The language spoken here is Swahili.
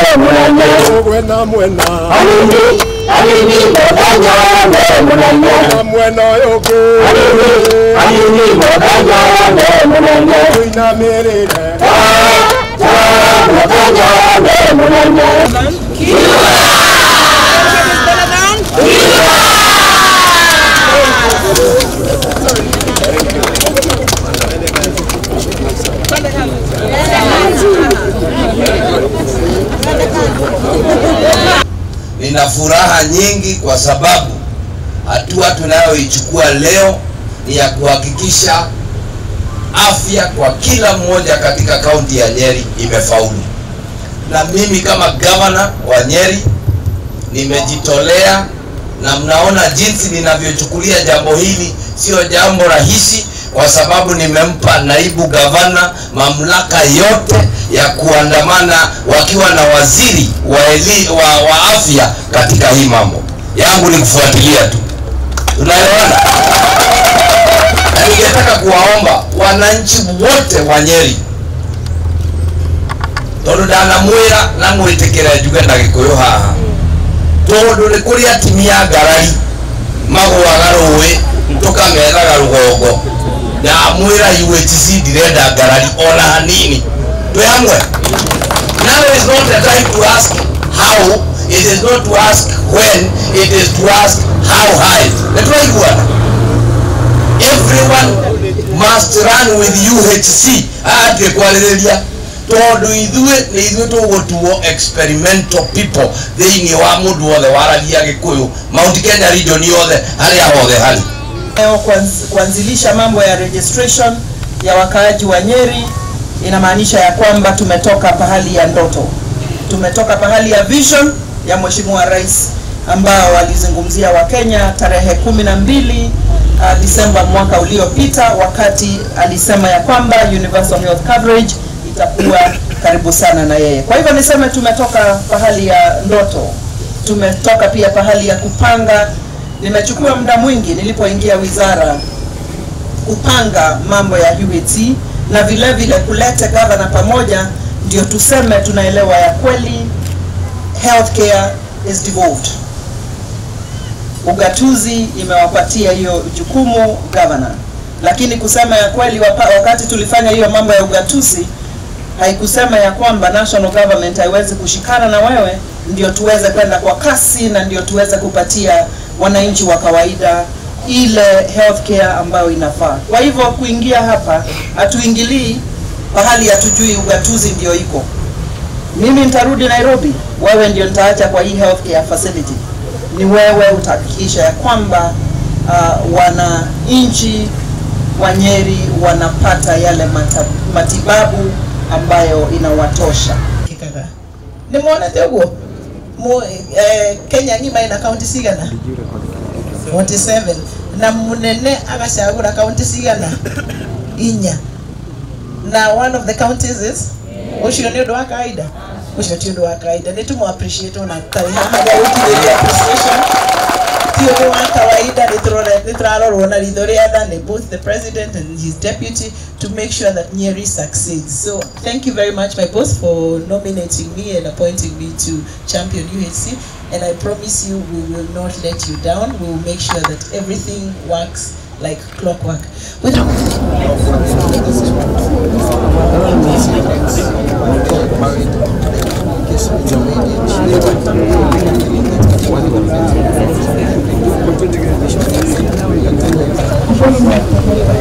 munene mwena mwena Alini, alini mũthenya nĩ mũnene na mwena ũyũ ũngĩ Alini mũthenya nĩ mũnene tũinamĩrĩre mũthenya nĩ mũnene Nina furaha nyingi kwa sababu hatua tunayoichukua leo ni ya kuhakikisha afya kwa kila mmoja katika kaunti ya Nyeri imefaulu. Na mimi kama gavana wa Nyeri nimejitolea, na mnaona jinsi ninavyochukulia jambo hili. Sio jambo rahisi, kwa sababu nimempa naibu gavana mamlaka yote ya kuandamana wakiwa na waziri wa, eli, wa, wa afya katika hii mambo. Yangu ni kufuatilia tu, tunaelewana? Na ningetaka kuwaomba wananchi wote wa Nyeri tondu ndanamwira na mwitikire njuge na gikuyu haha tondu ni kuri atimia ngarari magwaga rũĩ tũkamethaga rũgongo ndamwĩra UHC ndirenda ngarari ona hanini twĩ hamwe now is not the time to ask how it is not to ask when it is to ask how high nĩtũraiguana everyone must run with UHC atige kwarĩrĩria tondũ ithuĩ nĩ ithuĩ tũgũtuo experimental people thĩinĩ wa mũndũ wothe waragia gĩkũyũ Mount Kenya region yothe harĩa hothe harĩ Leo kuanz- kuanzilisha mambo ya registration ya wakaaji wa Nyeri inamaanisha ya kwamba tumetoka pahali ya ndoto, tumetoka pahali ya vision ya Mheshimiwa Rais ambao alizungumzia Wakenya tarehe kumi na mbili uh, Disemba mwaka uliopita, wakati alisema ya kwamba universal health coverage itakuwa karibu sana na yeye. Kwa hivyo niseme tumetoka pahali ya ndoto, tumetoka pia pahali ya kupanga. Nimechukua muda mwingi nilipoingia wizara kupanga mambo ya UHC na vile vile kuleta gavana pamoja, ndio tuseme tunaelewa ya kweli healthcare is devolved. Ugatuzi imewapatia hiyo jukumu gavana, lakini kusema ya kweli, wapa- wakati tulifanya hiyo mambo ya ugatuzi haikusema ya kwamba national government haiwezi kushikana na wewe ndio tuweze kwenda kwa kasi na ndio tuweze kupatia wananchi wa kawaida ile healthcare ambayo inafaa. Kwa hivyo kuingia hapa, hatuingilii pahali hatujui ugatuzi ndio iko. Mimi nitarudi Nairobi, wewe ndio nitaacha kwa hii healthcare facility. Ni wewe utahakikisha ya kwamba uh, wananchi wa Nyeri wanapata yale mata, matibabu ambayo inawatosha. kikaga nä monete å guo kenya ng'ima ina kaunti cigana 47 na munene agacagå ra kaunti cigana inya na one of the counties is å cio nä å ndå wa kawaida å cio ti å ndå wa kawaida nä tå må appreciate ona tarä hamaga gå tirä ria appreciation ti å ndå wa kawaida nä tå rarorwo na ritho rä a tha nä both the president and his deputy to make sure that Nyeri succeeds. So thank you very much, my boss, for nominating me and appointing me to champion UHC. And I promise you, we will not let you down. We will make sure that everything works like clockwork. With Thank you.